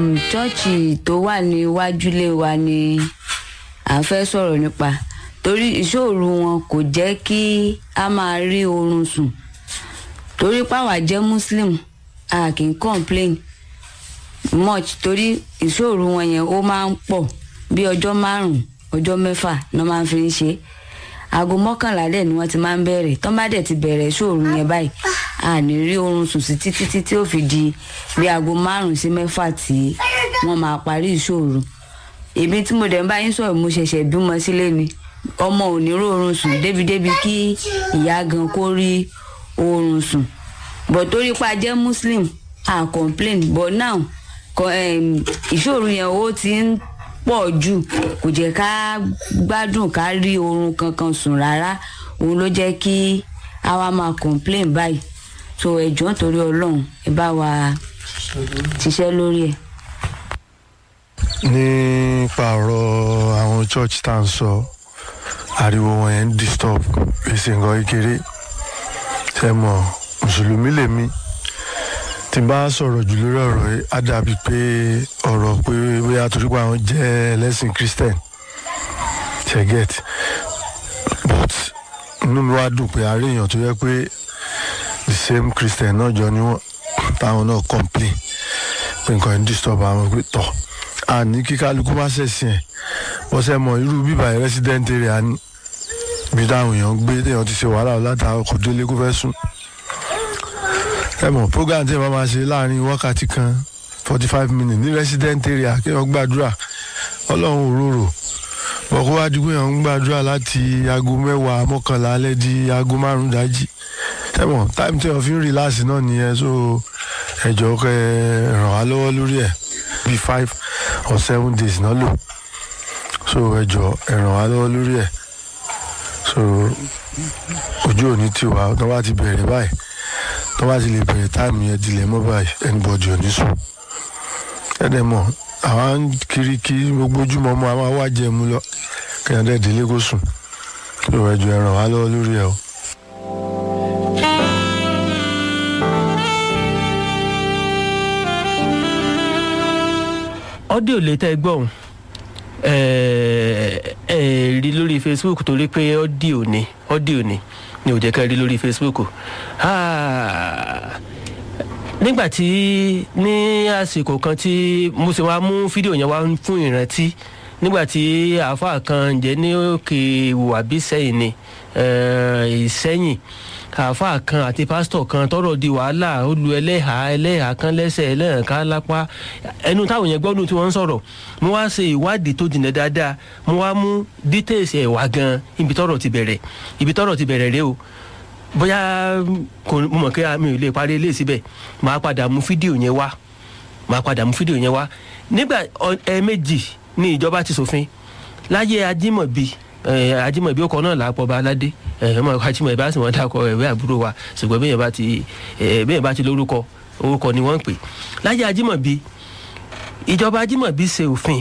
um, chọ́ọ̀chì tó wà níwájúlé wa ni à ń fẹ́ sọ̀rọ̀ nípa torí ìṣòro wọn kò jẹ́ kí a máa rí oorun sùn torí páwa jẹ́ muslim a kì í complain much torí ìṣòro wọn yẹn ó máa ń pọ̀ bí ọjọ́ márùn-ún ọjọ́ mẹ́fà ni wọ́n máa ń fi ń ṣe aago mọ́kànlá dẹ̀ ni wọ́n ti máa ń bẹ̀rẹ̀ tọ́ bá dẹ̀ ti bẹ̀rẹ̀ ìṣòro yẹn báyìí a ní rí oorun sùn sí títí títí ó fi di bí aago márùn-ún sí mẹ́fà tí wọ́n máa parí ìṣòro èmi tí mo dẹ̀ ń bá yín sọ̀rọ̀ mo ṣẹ̀ṣẹ̀ bímọ sílé ni ọmọ ò ní rí oorun sùn débìdébì kí ìyá gan kó rí oorun sùn but torí pa jẹ́ muslim a complain but now kọ- em, ìṣòro yẹn ó ti ń pọ̀ jù kò jẹ́ ká gbádùn ká rí oorun kankan sùn rárá òun ló jẹ́ kí a wá máa complain báyìí so ẹ̀jọ̀ torí ọlọ́run ẹ bá wa ṣiṣẹ́ lórí ẹ̀. nípa ọ̀rọ̀ àwọn church tá à ń sọ ariwo wọn yẹn ń disturb èsì nǹkan kékeré ṣe mọ̀ mùsùlùmí lèmi tí n bá sọ̀rọ̀ jù lórí ọ̀rọ̀ yìí á dàbí pé ọ̀rọ̀ pé bóyá torí pé àwọn jẹ́ ẹlẹ́sìn christian ṣe get but inú mi wá dùn pé àárẹ̀ èèyàn tó yẹ pé the same christian náà jọ ni wọ́n táwọn náà complain pé nǹkan yẹn ń disturb àwọn pé tọ̀ àní kí kálukú má ṣẹ̀sìn ẹ̀ wọ́n ṣe mọ irú bíbá yẹn resident area ní ibi táwọn èèyàn ń gbé téèyàn ti ṣe wàhálà látàárọ̀ kò délé kó fẹ́ sùn ẹ mọ̀ program tí ẹ bá máa ṣe láàrin wákàtí kan forty five minutes ní resident area kí wọ́n gbàdúrà ọlọ́run òróró bọ̀ kó wá dìgbò yẹn ń gbàdúrà láti aago mẹ́wàá mọ́kànlá alẹ́ di aago márùn-ún dájí ẹ mọ̀ time tí wọ́n fi ń relax náà nìyẹn so ẹ̀jọ̀ kẹ́ ẹ ràn wá lọ́wọ́ lórí ẹ̀ bíi five or seven days náà lò so ẹ̀jọ̀ ẹ ràn wá lọ́wọ́ lórí ẹ̀ so ojú òní tiwa tó bá ti bẹ̀rẹ̀ báyìí tó bá ti lè bẹ̀rẹ̀ táìmù yẹn dilẹ̀ mọ́ báyìí anybody ò ní sùn ẹ̀dẹ̀ mọ̀ àwa ń kiri kí gbogbo ojúmọ́ mọ́ àwọn awá jẹ́ mu lọ kẹ́hìn dẹ́ délé kó sùn so ẹ̀jọ̀ ẹ ràn wá lọ́wọ́ lórí ẹ̀ o. ọ́díò lè tẹ́ gbọ́n ẹ ẹ rí lórí facebook torí pé ọ́díò ni ọ́díò ni ni ò jẹ́ ká rí lórí facebook Ah, nígbà tí ní àsìkò kan tí mo sì wá mú fídíò yẹn wá fún ìrántí nígbà tí àáfàá kan jẹ́ ní òkè wàbí sẹ́yìn ni eh, ìsẹ́yìn àáfàá kan àti pásítọ̀ kan tọrọ di wàhálà ó lu ẹlẹ́hà ẹlẹ́hà kan lẹ́sẹ̀ ẹlẹ́hà kan lápá ẹnu táwọn yẹn gbọ́dún tí wọ́n ń sọ̀rọ̀ mo wá ṣe ìwádìí tó jìnnà dáadáa mo wá mú details ẹ̀ wá gan ibi tọrọ ti bẹ̀rẹ̀ ibi tọrọ ti bẹ̀rẹ̀ rẹ o bóyá kò mo mọ̀ pé mi ò lè parí ilé síbẹ̀ màá padà mú fídíò yẹn wá màá padà mú fídíò yẹn wá nígbà ọ- ẹ̀ẹ̀mejì ni ìjọba ti ṣòfin láyé ajímọ̀bí ẹ̀, ajímọ̀bí ọkọ̀ náà làápọ̀ bá aládé ẹ̀, ọmọ ajímọ̀bí bá sì wọ́n dákọ̀ ẹ̀wẹ́ àbúrò wa ṣùgbọ́n bẹ́ẹ̀ bá ti ẹ̀, bẹ́ẹ̀ bá ti lórúkọ orúkọ ni wọ́n ń pè láyé ajímọ̀bí ìjọba ajímọ̀bí ṣe òfin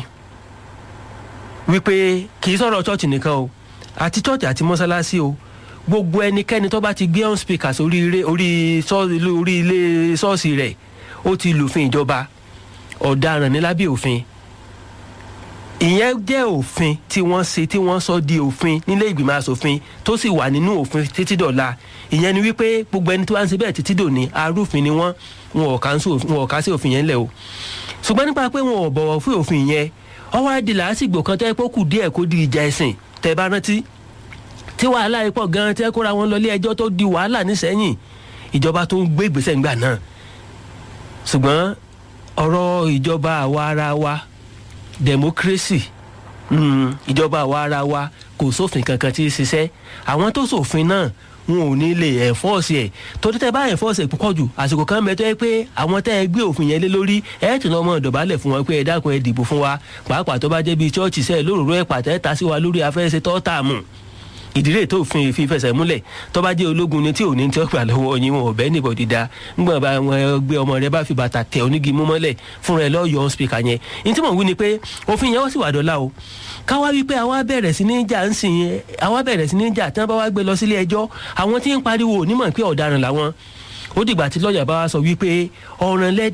wípé kì í sọ̀rọ̀ chọ́ọ̀chì nìkan o àti chọ́ọ̀chì àti mọ́sálásí o gbogbo ẹnikẹ́ni tó bá ti gbé on speakers orí ilé orí sọ́ọ̀sì orí ilé ṣọ́ọ̀ṣì rẹ̀ ó ti lùfin ìjọba ọ̀daràn ní lábẹ́ òfin ìyẹn jẹ́ òfin tí wọ́n ṣe tí wọ́n sọ di òfin nílé ìgbìmọ̀ asòfin tó sì wà nínú òfin títí dọ̀la ìyẹn ni wípé gbogbo ẹni tó wá ń ṣe bẹ́ẹ̀ títí dòní arúfin ni wọ́n wọn ò ká sí òfin- wọn ò ká sí òfin yẹn lẹ̀ o ṣùgbọ́n nípa pé wọn ò bọ̀wọ̀ fún òfin yẹn ọwọ́ adi làásìgbò kan tẹ́ pé ó kù díẹ̀ kó di ìjà ẹ̀sìn tẹ́ bá rántí tí wàhálà yìí pọ̀ gan-an tẹ́ kóra wọn lọ ilé ẹjọ́ tó di wàhálà nísẹ́yìn ìjọba tó ń gbé ìgbésẹ̀ ńgbà náà ṣùgbọ́n ọ̀rọ̀ ìjọba àwa ara wa democracy mm, ìjọba àwa ara wa kò sófin kankan tí í ṣiṣẹ́ àwọn tó sòfin náà wọn ò ní lè ẹ̀fọ́ọ̀sì ẹ̀ torí tẹ́ bá ẹ̀fọ́ọ̀sì ẹ̀ púpọ̀ jù àsìkò kan bẹ tó yẹ pé àwọn tẹ́ ẹ gbé òfin yẹn lé lórí ẹ̀ tún lọ́mọ ìdọ̀bálẹ̀ fún wọn pé ẹ dákun ẹ dìbò fún wa pàápàá tó bá jẹ́ bíi chọ́ọ̀chì sẹ́ẹ̀ lóròró ẹ̀ pàtẹ́ ta sí wa lórí afẹ́sẹ̀ tọ́tàmù ìdílé tó fi fi fẹsẹ̀ múlẹ̀ tó bá jẹ́ ológun ni tí ò ní tí ó gbà lọ́wọ́ yín wọn ò bẹ́ẹ̀ níbọ̀ dídá ńgbọ̀n bá wọn gbé ọmọ rẹ bá fi bàtà tẹ onígi mú mọ́lẹ̀ fún rẹ lọ́ọ́ yọ spíkà yẹn ní tí mò ń wí ni pé òfin yẹn ó sì wà dọ́là o káwá wípé àwa bẹ̀rẹ̀ sí ní jà ń sìn yẹn àwa bẹ̀rẹ̀ sí ní jà tí wọ́n bá wá gbé lọ sílé ẹjọ́ àwọn tí ń pariwo onímọ̀ pé ọ̀daràn làwọn ó dìgbà tí lọ́ọ̀yà bá wá sọ wípé ọ̀ràn lẹ́dà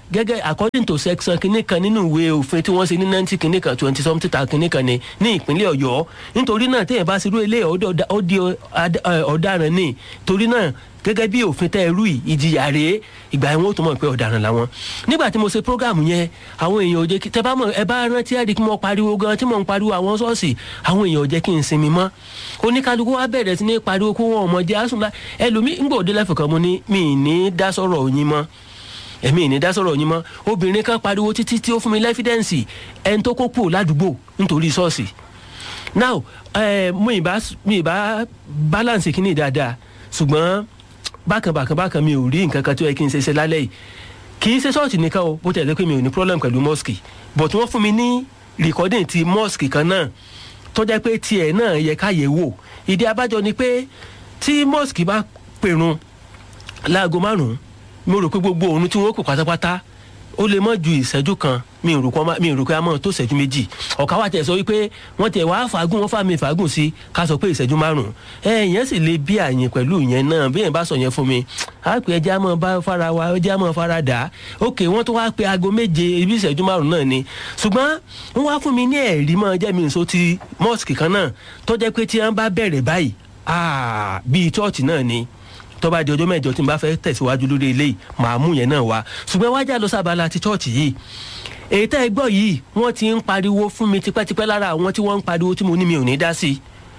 gẹ́gẹ́ according to section kìíní kan nínú ìwé òfin tí wọ́n ṣe ní ninety kìíní kan twenty something ta kìíní kan ní ní ìpínlẹ̀ ọ̀yọ́ nítorí náà téèyàn bá ṣerú ilé ó di ọ̀daràn ní torí náà gẹ́gẹ́ bí òfin tẹ́ ẹ rú yìí ìjìyà rèé ìgbà yẹn wọ́n tó mọ̀ pé ọ̀daràn làwọn. nígbà tí mo ṣe program yẹn àwọn èèyàn ò jẹ́ kí tẹ́ bá mọ̀ ẹ bá rántí ẹ̀rí kí mo pariwo gan tí mo ń pariwo àwọn ṣọ́ọ̀ṣì àwọn èèyàn ò jẹ́ kí n sinmi mọ́. oníkálukú wa bẹ̀rẹ̀ sí ní pariwo kó wọn ọmọ jẹ́ àsùnlá ẹlòmíì ń gbòde lẹ́fọ̀ọ́ kan mo ní mi ì ní dá sọ̀rọ̀ yín mọ́ ẹ̀mí ì ní dá sọ̀rọ̀ yín mọ́ obìnrin kan pariwo títí tí ó fún mi lẹ́fídẹ́ǹsì ẹni tó kó kúrò ládùúgbò nítorí ṣọ́ọ̀ṣì now eh, mo ì bá mi ì bá balance kínní dáadáa ṣùgbọ́n bákan bákan bákan mi ò rí nǹkan kan tó yẹ kí n ṣe ṣe lálẹ́ yìí kì í ṣe ṣọ́ọ̀ṣì nìkan o bó tẹ̀lé pé mi ò ní problem pẹ̀lú mosque but wọ́n fún mi ní recording ti mosque kan náà tó jẹ́ pé tiẹ̀ náà yẹ káyẹ̀ wò ìdí abájọ ni pé tí mosque bá pèrun láago márùn-ún mo rò pé gbogbo òun tí wọ́n kù pátápátá ó lè mọ́ ju ìṣẹ́jú kan mi ò rò pé mi ò rò pé a mọ̀ tó ìṣẹ́jú méjì ọ̀ká wa tẹ̀ sọ wípé wọ́n tẹ̀ wá fàágùn wọ́n fà mí fàágùn sí ká sọ pé ìṣẹ́jú márùn-ún ẹ ìyẹn sì lè bí àyìn pẹ̀lú ìyẹn náà bí yẹn bá sọ yẹn fún mi á pè ẹjẹ́ á mọ̀ bá fara wa ẹjẹ́ á mọ̀ fara dà á ok wọ́n tó wá pe aago méje ibi ìṣẹ́jú márùn-ún náà ni ṣùgbọ́n wọ́n wá fún mi ní ẹ̀rí mọ́ jẹ́ mi nso ti mosque kan náà tó jẹ́ pé tí wọ́n bá bẹ̀rẹ̀ báyìí bíi chọ́ọ̀chì náà ni tó bá di ọjọ́ mẹ́jọ tí n bá fẹ́ tẹ̀síwájú lórí eléyìí màá mú yẹn náà wá ṣùgbọ́n wájà lọ sábàlá ti chọ́ọ̀chì yìí èyí tẹ́ ẹ gbọ́ yìí wọ́n ti ń pariwo fún mi tipẹ́tipẹ́ lára àwọn tí wọ́n ń pariwo tí mo ní mi ò ní dá sí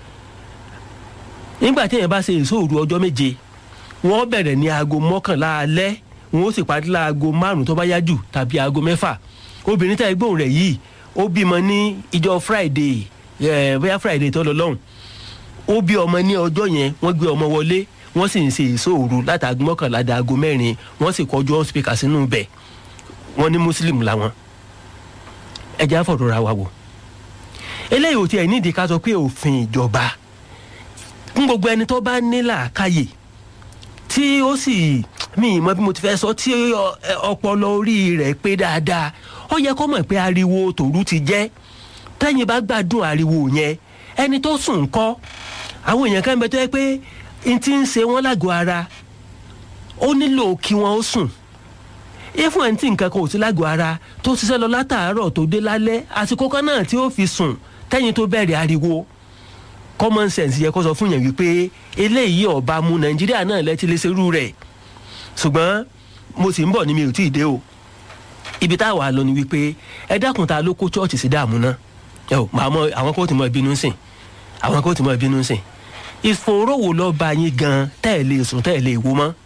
i nígbà tí èèyàn bá ṣe ìṣòro ọjọ́ méje wọ́n bẹ̀rẹ̀ ní aago mọ́kànlá alẹ́ wọ́n ó sì parí láago márùn-ún tó bá yá jù tàbí aago mẹ́fà obìnrin tẹ́ ẹ gbóhùn rẹ̀ yìí ó bímọ ní ìjọ friday bóyá friday tó lọ lọ́hùn ó bí ọmọ ní ọjọ́ yẹn wọ́n gbé ọmọ wọlé wọ́n sì ń ṣe ìṣòro látàgé mọ́kànlá dàgó mẹ́rin wọ́n sì kọjú on speaker sínú bẹ̀ wọ́n ní muslim làwọn ẹja fọ̀rọ̀ ra wa wò eléyìí ò tiẹ̀ nídìí ká sọ pé òfin ìjọba fún gbogbo ẹni tó bá ní làákàyè tí ó sì mi ì mọ bí mo ti fẹ́ sọ tí ọpọlọ orí rẹ̀ pé dáadáa ó yẹ kó mọ̀ pé ariwo tòru ti jẹ́ tẹ́yìn bá gbádùn ariwo yẹn ẹni tó sùn kọ́ àwọn èèyàn kan bẹ tó yẹ pé n ti ń ṣe wọn lágọ̀ọ́ ara ó nílò kí wọ́n ó sùn ifun ẹ̀ ń tí nǹkan kan ò sí lágọ̀ọ́ ara tó ṣiṣẹ́ lọ látàárọ̀ tó dé lálẹ́ àsìkò kan náà tí ó fi sùn tẹ́yìn tó bẹ̀rẹ̀ ariwo common sense yẹ kó sọ fún yẹn wípé eléyìí ọba mu nàìjíríà náà lẹ́tí lè ṣerú rẹ̀ ṣùgbọ́n mo sì ń bọ̀ ní mi ò tí ì dé o ibi tá a wà lọ ni wípé ẹ dákun ta ló kó chọ́ọ̀chì sí dààmú náà ẹ ò àwọn kó tì mọ́ ìbínú sìn àwọn kó tì mọ́ ìbínú sìn ìfòrówó lọ bá yín gan tẹ́ ẹ̀ lè sùn tẹ́ ẹ̀ lè wo mọ́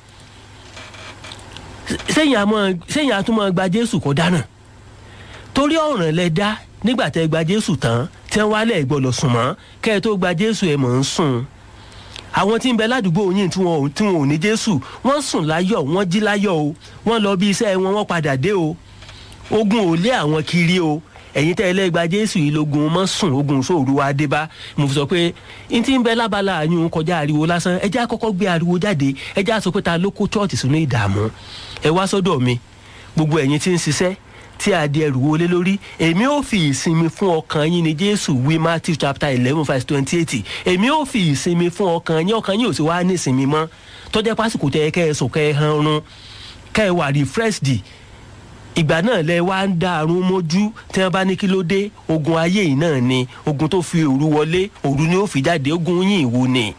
sẹ́yìn àtúmọ̀ gba jésù kó dáná torí ọ̀ràn lẹ dá nígbà tẹ́ gba jésù tán tí wọ́n wálẹ̀ gbọ́dọ̀ sùn mọ́ kẹ́ ẹ tó gba jésù ẹ̀ mọ̀ ń sùn àwọn tí ń bẹ ládùúgbò yín tí wọn tí wọn ò ní jésù wọ́n sùn láyọ̀ wọ́n jí láyọ̀ o wọ́n lọ bí iṣẹ́ wọn wọ́n padà dé o ogun ò lé àwọn kiri o ẹ̀yin tẹ́ ẹlẹ́gba jésù yìí lógun mọ́ sùn ogun sóòru wa dé bá mo fi sọ pé n ti ń bẹ lábala àyùn kọjá ariwo lásán ẹ já kọ́kọ́ gbé ariwo jáde ẹ já sọ pé ta ló kó chọ́ọ̀tì sínú ìdààmú ẹ wá sọ́dọ̀ mi gbogbo ẹ̀yin tí ń ṣiṣẹ́ tí a di ẹrù wọlé lórí èmi ò fi ìsinmi fún ọkàn yín ni jésù wí matthew chapter eleven verse twenty eight èmi ò fi ìsinmi fún ọkàn yín ọkàn yín ò sì wá ní ìsinmi mọ́ tọ́jà pásìkò tẹ kẹ́ ẹ sùn kẹ́ ẹ han run kẹ́ ẹ wà refreshed ìgbà náà lẹ wá ń dá àrùn mójú tí wọn bá ní kí ló dé ogun ayé yìí náà ni ogun tó fi òru wọlé òru ni ó fi jáde ogun yín ìwo ni.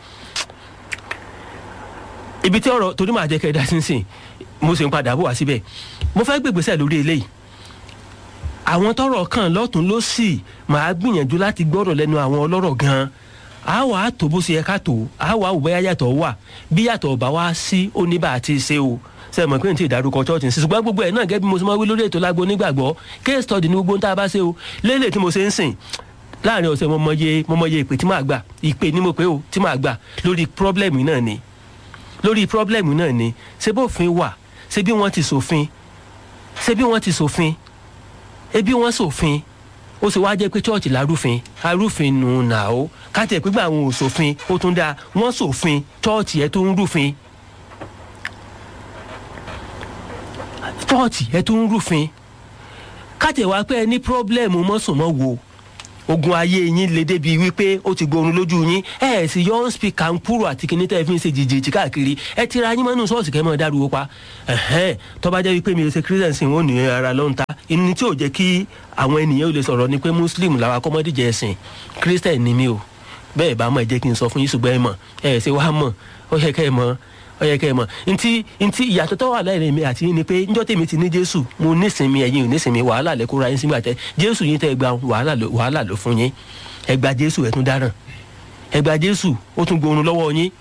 ibi tí ọ̀rọ̀ torí màá jẹ́ kẹ́ ẹ dá sínsìn mo sì ń padà bọ̀ wá síbẹ̀ mo fẹ́ gbègbèsẹ̀ lórí eléyìí àwọn tọrọ kan lọ́tún ló sì máa gbìyànjú láti gbọ́rọ̀ lẹ́nu àwọn ọlọ́rọ̀ gan-an a wà á tó bó ṣe yẹ ká tó a wà á wò bẹ́ẹ̀ yàtọ̀ wà bí yàtọ̀ bá wá sí oníbà àti ṣe o ṣe mọ̀ pé n tí ìdárúkọ church ń sìn ṣùgbọ́n gbogbo ẹ̀ náà gẹ́gẹ́ bí mo ṣe máa wí lórí ètò lágbo onígbàgbọ́ case study ní gbogbo ń tá a bá ṣe o lélẹ̀ tí mo ṣe ń sìn láàrin ọ̀sẹ̀ mo mọye mo mọye ìpè tí màá gbà ìpè ni mo pè o tí màá gbà lórí problem náà ni lórí problem náà ni ṣé bófin wà ṣé bí wọ́n ti ṣòfin ṣé bí wọ́n ti ṣòfin ebi wọ́n ṣòfin ó sì wá jẹ́ pé chọ́ọ̀chì lárúfin arúfin nù nà ó káàtì ẹ̀ pípa àwọn òṣòfin ó tún dáa wọ́n ṣòfin chọ́ọ̀chì ẹ̀ tó ń rúfin chọ́ọ̀chì ẹ̀ tó ń rúfin káàtì ẹ̀ wá pé ẹ ní pírọ́blẹ́mù mọ́sùnmọ́ wo ogun ayé yín lè débi wípé ó ti gbóòórùn lójú yín ẹ ẹ sì yọ ọ́n spika ń kúrò àti kíní tẹ́ ẹ fi ń ṣe jìjìjì káàkiri ẹ ti ra yín mọ́nú ṣọ́ọ̀ṣì kẹ́ mọ́ dárúwó pa ẹ̀hẹ́n tó bá jẹ́ wípé mi ò ṣe christian sí wọn ò ní ara ló ń ta ìní tí ò jẹ́ kí àwọn ènìyàn ò lè sọ̀rọ̀ ni pé muslim làwọn akọ́mọdéjẹ ẹ̀sìn christian ni mí o bẹ́ẹ̀ bá mọ̀ ẹ jẹ́ kí n sọ fún yín ṣùgbọ́n ẹ mọ̀ ẹ ṣe wá mọ̀ ó yẹ kẹ́ ẹ mọ̀ ó yẹ kẹ́ ẹ mọ̀ ntí ntí ìyàtọ̀ tó wà láàrin mi àti yín ni pé njọ́ tèmi ti ní jésù mo nísìnyí ẹ̀yin ò nísìnyí wàhálà lẹ kóra yín sígbà tẹ jésù yín tẹ́ ẹ gba wàhálà ló wàhálà ló fún yín ẹ gba jésù ẹ tún dáràn ẹ gba jésù ó tún gbóòórùn lọ́wọ́ yín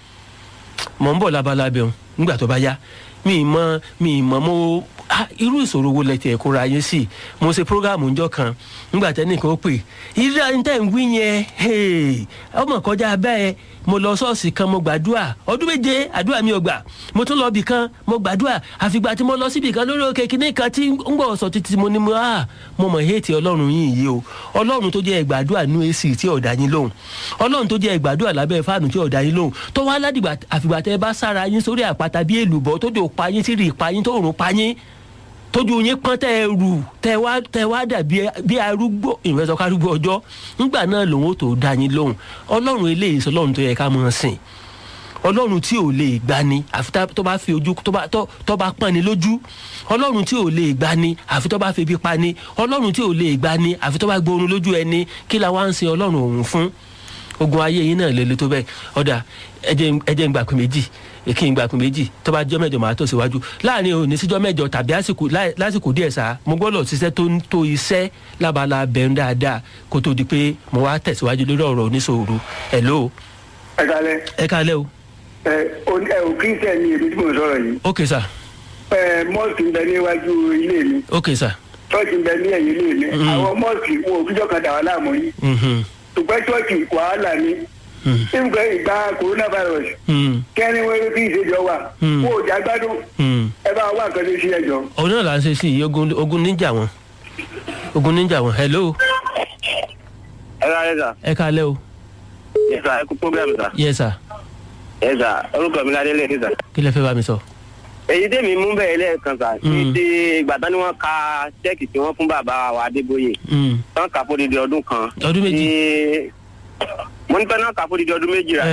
mọ̀ ń bọ̀ labalábẹ́ òun nígbà tó bá yá mi ì mọ mi ì mọ mo ah, irú ìṣòro wo lẹ tiẹ̀ kóra yín sí mo ṣe prógáàmù ńjọ́ kan nígbà tẹ́nìkan ó pè irú ẹni tẹ́ ń wí yẹn hey, ọmọ kọjá bẹ́ẹ̀ mo lọ ṣọ́ọ̀ṣì kan mo gbàdúrà ọdún méje àdúrà mi ò gbà mo tún lọ bì kan mo gbàdúrà àfìgbà tí mo lọ síbì kan lórí òkè kìnìún kan tí ń gbọ́ sọ títí mo ní mo ah mo mọ̀ hétí ọlọ́run yìí yìí o ọlọ́run tó jẹ́ ẹgbàdúrà nú èsì tí ọ̀dà yín lóhùn ọlọ́run tó jẹ́ ẹgbàdúrà lábẹ́ fáànù tí ọ̀dà yín lóhùn tó wá ládìgbà àfìgbà tẹ́ bá sára yín sórí àpáta bí èlùbọ́ tó dò pa yín tí rì pa yín tó rùn pa yín tójú yín pọ́n tẹ́ ẹ rù tẹ́ wá tẹ́ wá dà bí arúgbó ìrẹsọ kárúgbó ọjọ́ nígbà náà lòun ó tó dá yín lóhùn ọlọ́run eléyìí sọ ọlọ́run tó yẹ ká mọ̀ sìn ọlọ́run tí ò lè gbani àfi tó bá fi ojú tó bá tó bá pọ́n ni lójú ọlọ́run tí ò lè gbani àfi tó bá fi ibi pa ni ọlọ́run tí ò lè gbani àfi tó bá gbóòórùn lójú ẹni kí la wá ń sin ọlọ́run òun fún ogun ayé yín náà lele tó bẹ́ẹ̀ ọ̀dà ẹjẹ̀ ń gbà pé méjì kí n gbà pé méjì tó bá jọ́ mẹ́jọ máa tó síwájú láàrin òní síjọ́ mẹ́jọ tàbí lásìkò díẹ̀ sá mo gbọ́dọ̀ ṣiṣẹ́ tó ń tó iṣẹ́ lábala bẹ̀rù dáadáa kó tó di pé mo wá tẹ̀síwájú lórí ọ̀rọ̀ oníṣòro ẹ̀ ló. ẹ kalẹ. ẹ kalẹ o. ẹ ẹ ò kírísítẹ̀ ni èmi tí mo sọ̀rọ̀ yìí. ok sà. ẹ mọ́ọ̀sì ń bẹ níwájú ilé mi. ok sà. ṣọ́ọ̀ṣì ń bẹ ní ẹ̀yìn ilé mi. àwọn mọ́ọ̀sì wọn ò fíjọ́ kan dà wá láàmú yìí. ṣùgbọ́n ṣọ́ọ̀ṣì wàhálà ni nígbà ìgbà coronavirus kẹ́ni wọ́n fi ìṣèjọ wà kó o jà gbádùn ẹ bá wà nǹkan tó ṣe ẹjọ́. òun náà là ń ṣe sí i ogun ogun níjà wọn ogun níjà wọn hello. ẹ ká ẹ sà. ẹ ká lẹ́ o. yẹ sà ẹ kú program sà. yẹ sà. yẹ sà orúkọ mi ládé lẹ́ẹ̀dẹ́ sà. kí lẹ fẹ́ bá mi sọ. èyí tèmi mú bẹ́ẹ̀ lẹ́ẹ̀kan sà ní ti ìgbà tán ni wọ́n ka ṣẹ́ẹ̀kì tí wọ́n fún bàbá wa adébóyè tán kà fún odidi ọdún kan. ọdún méjì mo ní pẹ́ náà kà fún odidi ọdún méjì rà.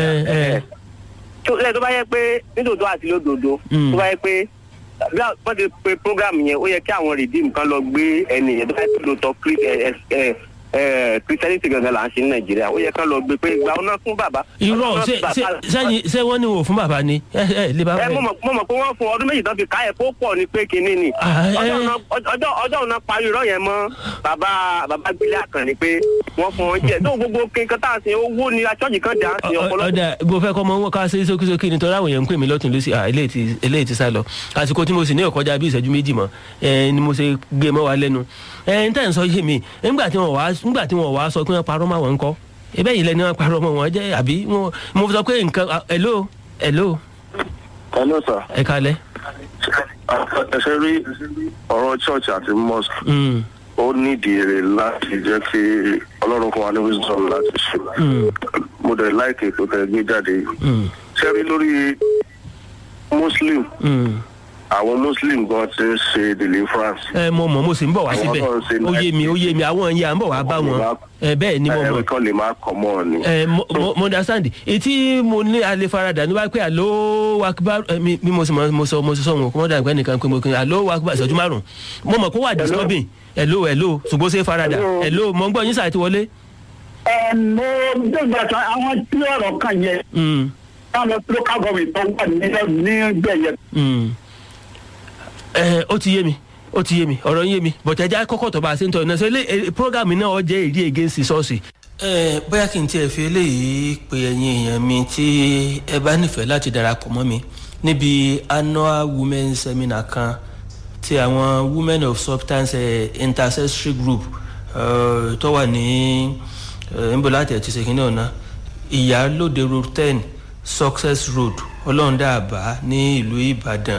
tó bá yẹ pé nítòótọ́ àti lódodo tó bá yẹ pé bí wọ́n ti pe program yẹn ó yẹ kí àwọn redeem kan lọ gbé ẹni yẹn tó bá yẹ pé lóòótọ́ christianity gangan là ń ṣe ní nàìjíríà ó yẹ kán lọ gbé pé ìgbà ọ̀nà fún bàbá. irọ́ sẹ́yìn ṣé wọ́n ní wò fún bàbá ni ẹ ẹ lè bá ẹ mo mọ̀ pé wọ́n fún ọdún méjì tán fi ká ẹ̀ kó pọ̀ ní pé kinní ni ọjọ́ ọ̀nà parí irọ́ yẹn mọ́ bàbá bàbá gbélé àkànní pé wọ́n fún wọn jẹ tó gbogbo kankan tá a sin owó ni achọ́jì kan dà á sí ọpọlọpọ. ọ̀dà bó fẹ́ kọ́ mọ wọn ká ṣe sókísókí nítorí àwọn èèyàn ń pè mí lọ́tún lọ́sí eléyìí ti sá lọ àsìkò tí mo sì ní ọ̀kọ́jà bí ìṣẹ́jú méjì mọ́ ni mo ṣe gbé mọ́ wa lẹ́nu ẹ̀ ń tẹ̀ ń sọ yé mi nígbà tí wọ́n wá nígbà tí wọ́n wá sọ pé wọ́n parọ́ máa wọ́n ń kọ́ ebe yìí lẹni wọ́n parọ́ mọ́ wọn jẹ́ àbí mo sọ pé nǹkan hello hello. hello sir. ẹ kalẹ. ẹ ṣe rí ọ̀rọ̀ church àti mosque ó nídìí èrè láti jẹ́ kí ọlọ́run fún wa ní wisdom láti ṣe mo dẹ̀ láìkè tó tẹ̀ gbé jáde ṣe rí lórí muslim àwọn muslim gan ti ń ṣe deliverance. ẹ mo mọ mo sì ń bọ̀ wá síbẹ̀ ó yé mi ó yé mi àwọn yẹn à ń bọ̀ wá bá wọn ẹ bẹ́ẹ̀ ni mo mọ̀. ẹ kàn lè máa kọ̀ mọ́ ọ ni. ẹ mo mo understand etí mo ní alẹ́ farada ní wáá pé àló wakiba mi mo sì mo sọ mo sọ wọn kó wọ́n dà nípa ẹnìkan pé mo kí àló wakiba ìṣẹ́jú márùn mo mọ̀ kó wà disturbing hello hello ṣùgbọ́n ṣe farada hello mo ń gbọ́ yín sáà ti wọlé. ẹ mo gbẹgbẹ sọ àwọn tí ọ̀rọ̀ kan yẹ. táwọn local government tó wà ní gbẹ̀yẹ ẹ ó ti yé mi ó ti yé mi ọ̀rọ̀ ń yé mi bọ̀tẹ́ ẹja kọ́kọ́ tó bá a ṣe ń tọ́ iná sọ ilé programme náà ọ jẹ́ èrí against ṣọ́ọ̀ṣì. ẹ bóyá kí n tiẹ̀ fi eléyìí pe ẹ̀yin èèyàn mi tí ẹ bá nífẹ̀ẹ́ láti darapọ̀ mọ́ mi níbi annual women seminar kan ti àwọn women of substance uh, intercessory group uh, tó wà ní nbola tẹ̀ ti ṣe kínní ọ̀nà ìyálòde road ten success road ọlọ́ọ̀dàbà ní ìlú ìbàdàn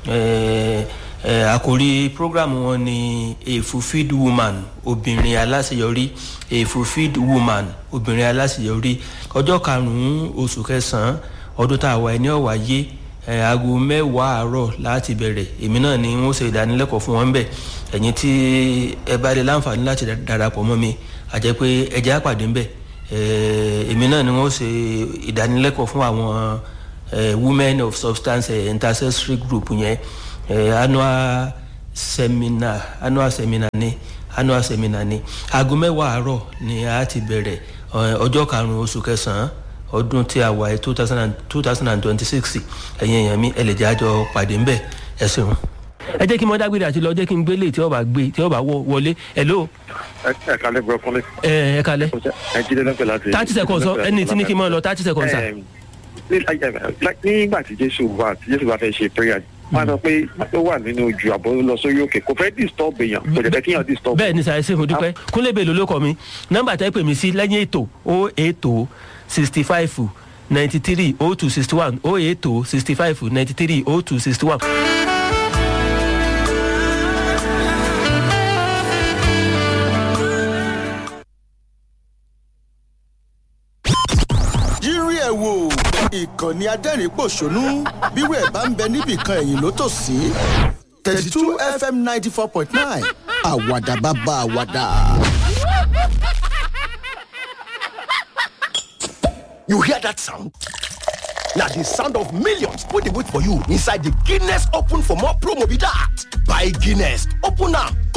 àkòrí programu wọn ni a fulfilled woman obìnrin aláṣeyọrí a fulfilled woman obìnrin aláṣeyọrí ọjọ́ karùn-ún oṣù kẹsàn-án ọdún tá a wà ní ọ̀wáyé aago mẹ́wàá àárọ̀ láti bẹ̀rẹ̀ èmi náà ni wọ́n ṣe ìdánilẹ́kọ̀ọ́ fún wọn bẹ̀ ẹ̀yin tí ẹ bá lè láǹfààní láti darapọ̀ mọ́ mi àjẹ́ pé ẹ̀jẹ̀ àpàdé ńbẹ̀ èmi náà ni wọ́n ṣe ìdánilẹ́kọ̀ọ́ fún àwọn women of substance intercessory group yẹn annual seminar annual seminar ni annual seminar ni aago mẹ́wàá àárọ̀ ni a ti bẹ̀rẹ̀ ọjọ́ karùn-ún oṣù kẹsàn-án ọdún tí a wà yìí two thousand and two thousand and twenty six ẹ̀yin èèyàn mi ẹ lè jẹ́ àjọ pàdé ńbẹ̀ ẹ ṣeun. ẹ jẹ́ kí mo dágbére àti lọ jẹ́ kí n gbélé tí ó bá gbé tí ó bá wọlé hello. ẹ kalẹ bro kọlẹ. ẹ ẹ kalẹ. ẹ jíde lọ́pẹ̀ láti. thirty seconds ẹni tí ní kí n máa lọ thirty seconds sa. nígbà tí jésù wà tí jésù bá fẹ́ ṣe prayer wọn sọ pé ó wà nínú ojú àbọ̀ lọ sórí òkè kò fẹ́ disturb èèyàn kò jẹ́ fẹ́ kíyàn disturb. bẹ́ẹ̀ ni sàyẹ sẹ́fún dúpẹ́ kúnlẹ̀ bèlò ló kọ́ mi nọ́mbà tẹ́ pè mí sí lẹ́yìn ètò o ètò sixty five ninety three o two sixty one o ètò sixty five ninety three o two sixty one. yírí ẹ̀ wò ìkànnì adẹ́rìn-pọ̀ṣónú bírò ẹ̀ bá ń bẹ níbìkan ẹ̀yìn ló tò sí thirty two fm ninety four point nine àwàdà bàbá àwàdà. You hear that sound? Now the sound of millions wey dey wait for you inside the Guinness Open for more promo be that. Buy Guinness, open am